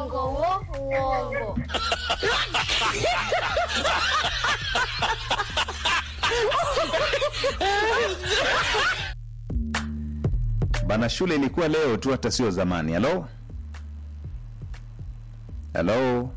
Uongo wo, uongo. Bana, shule ilikuwa leo tu, hata sio zamani. Halo, halo,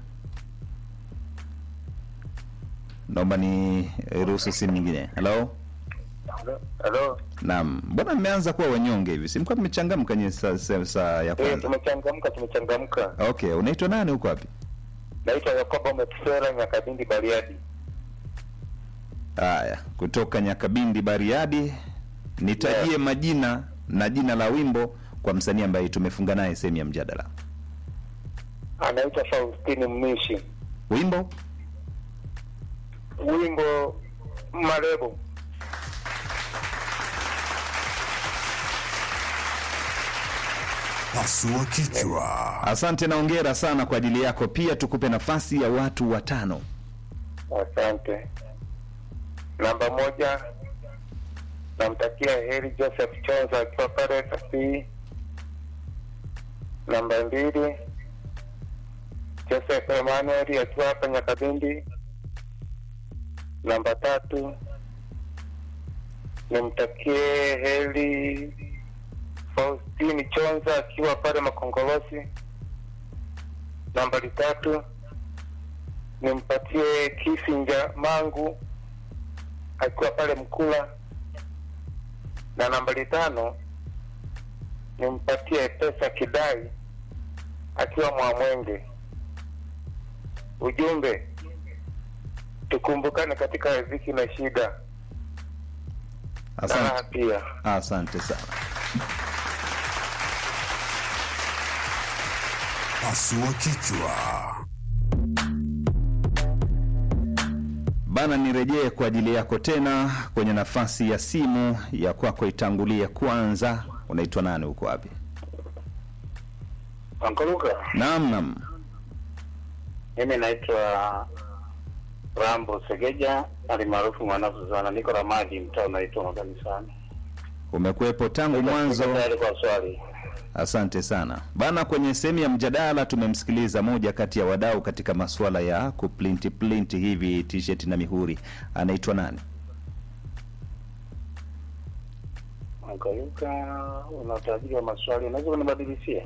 naomba ni ruhusu simu nyingine. Halo, Halo. naam. Mbona mmeanza kuwa wanyonge hivi? Si mlikuwa mmechangamka nye saa saa- saa ya Eh, kwanza? tumechangamka tumechangamka. Okay, unaitwa nani? Huko wapi? Naitwa Yakobo Metusera Nyakabindi Bariadi. Haya, kutoka Nyakabindi, Bariadi. Nitajie Yeah. majina na jina la wimbo kwa msanii ambaye tumefunga naye sehemu ya mjadala. Anaitwa Faustini Mnishi. Wimbo Wimbo Marebo. Pasua kichwa. Asante na ongera sana kwa ajili yako. Pia tukupe nafasi ya watu watano. Asante. Namba moja, namtakia heri Joseph Chonza akiwa pale Kasii. Namba mbili, Joseph Emmanuel akiwa hapa Nyakabindi. Namba tatu, nimtakie heri Faustini Chonza akiwa pale Makongolosi. Nambari tatu, nimpatie Kisinja Mangu akiwa pale Mkula, na nambari tano nimpatie Pesa Kidai akiwa Mwamwenge. Ujumbe, tukumbukane katika riziki na shida na raha Asante, pia. asante sana. Pasua kichwa. Bana, nirejee kwa ajili yako tena kwenye nafasi ya simu ya kwako, itangulie kwanza. Unaitwa nani? Uko wapi? Ankaluka, Naam, naam. mimi naitwa Rambo Segeja alimaarufu Mwanafuzana, niko Ramadi, mtaa unaitwa Makanisani. Umekuwepo tangu mwanzo. Niko tayari kwa swali. Asante sana bana. Kwenye sehemu ya mjadala tumemsikiliza moja kati ya wadau katika masuala ya kuplinti plinti hivi t-shirt na mihuri, anaitwa nani? Ankaluka, una utajiri wa maswali, unaweza kunibadilishia?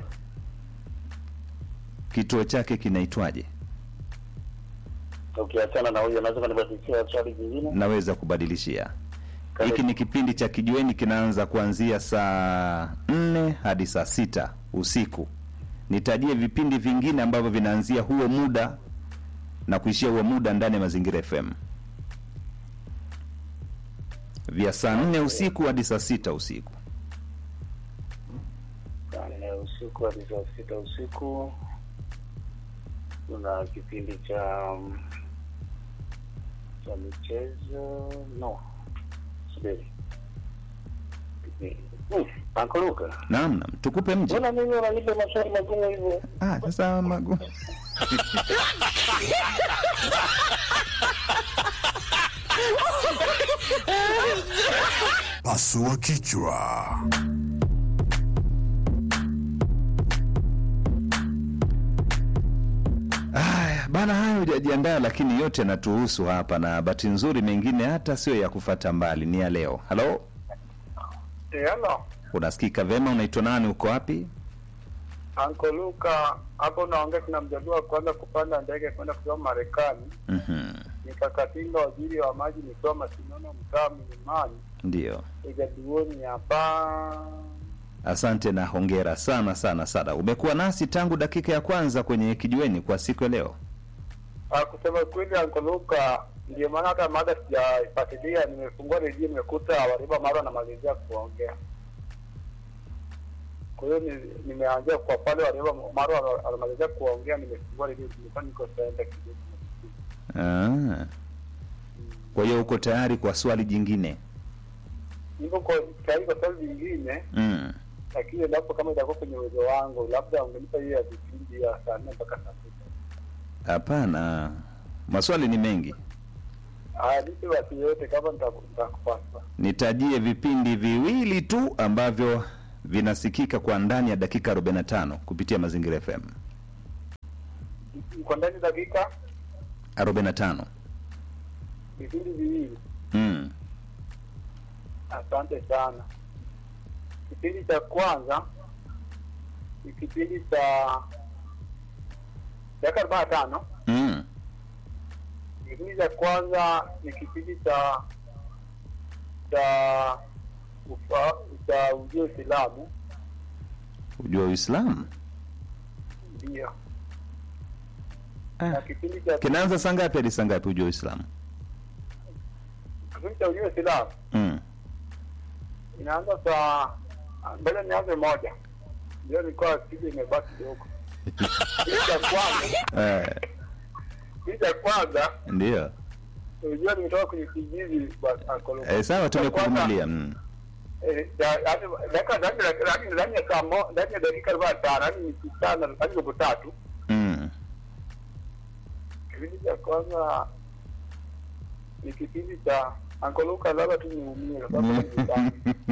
Kituo chake kinaitwaje? Ukiachana na huyo, unaweza kunibadilishia swali jingine? Naweza kubadilishia. Karibu. Hiki ni kipindi cha kijiweni, kinaanza kuanzia saa nne hadi saa sita usiku. Nitajie vipindi vingine ambavyo vinaanzia huo muda na kuishia huo muda ndani ya Mazingira FM, vya saa nne usiku hadi saa sita usiku. Saa nne usiku hadi saa sita usiku kuna kipindi cha um, cha michezo no subiri Hmm, Ankaluka, Naam, naam, tukupe mji. mbona mimi unanipa maswali magumu hivyo? Ah, sasa magu Pasua kichwa. Aya, bana, hayo hujajiandaa, lakini yote yanatuhusu hapa, na bahati nzuri mengine hata sio ya kufata mbali, ni ya leo. Halo, Hello, unasikika vema? Unaitwa nani? Uko wapi? Uncle Luka, hapo naongea kuna mjadua kwanza kupanda ndege kwenda kusoma Marekani. Mhm, Nikakatinga waziri wa maji nikiwa Masinono mtaa Milimani, ndio. ijaduoni hapa. Asante na hongera sana sana sana. Umekuwa nasi tangu dakika ya kwanza kwenye kijiweni kwa siku ya leo. Ah, kusema kweli Uncle Luka, ndio maana hata mada sijaifuatilia, nimefungua redio nimekuta Wariba Maro anamalizia kuongea. Kwa hiyo ni- nimeanzia kwa pale Wariba Maro anamalizia kuongea, nimefungua redio, nilikuwa niko saenda kidogo. Ah. Kwa hiyo uko tayari kwa swali jingine? niko kwa tayari kwa swali lingine, Mm. lakini endapo kama itakuwa kwenye uwezo wangu, labda ungenipa hiyo ya vipindi ya saa nne mpaka saa sita. Hapana, maswali ni mengi. Haya, nipe watu yote kama nita- nitakupasa. Nitajie vipindi viwili tu ambavyo vinasikika kwa ndani ya dakika 45 kupitia Mazingira FM. iko ndani dakika 45 vipindi viwili. mm. Asante sana. Kipindi cha kwanza ni kipindi cha dakika arobaini na tano. Mm. Kipindi cha kwanza ni kipindi cha cha ufa, cha ujio Uislamu, ujua uislamu ndio na ah. kipindi cha kinaanza saa ngapi hadi saa ngapi ujua uislamu kipindi cha ujio Uislamu mm. inaanza saa mbele, nianze moja, ndio nilikuwa kipindi imebaki kidogo. Kipindi cha kwanza eh, kipindi cha kwanza ndio unajua nimetoka kwenye kijiji ba- Akolo. eh, sawa Cha kwanza, tumekuvumilia mm. eh, ya- yaani dakika ndani ya- yaani ndani ya saa mo- ndani ya dakika arobaini na tano yaani nusu saa na yaani robo tatu Mm. kipindi cha kwanza ni kipindi cha Ankoluka labda tu niumie kwa sababu ni nyumbani.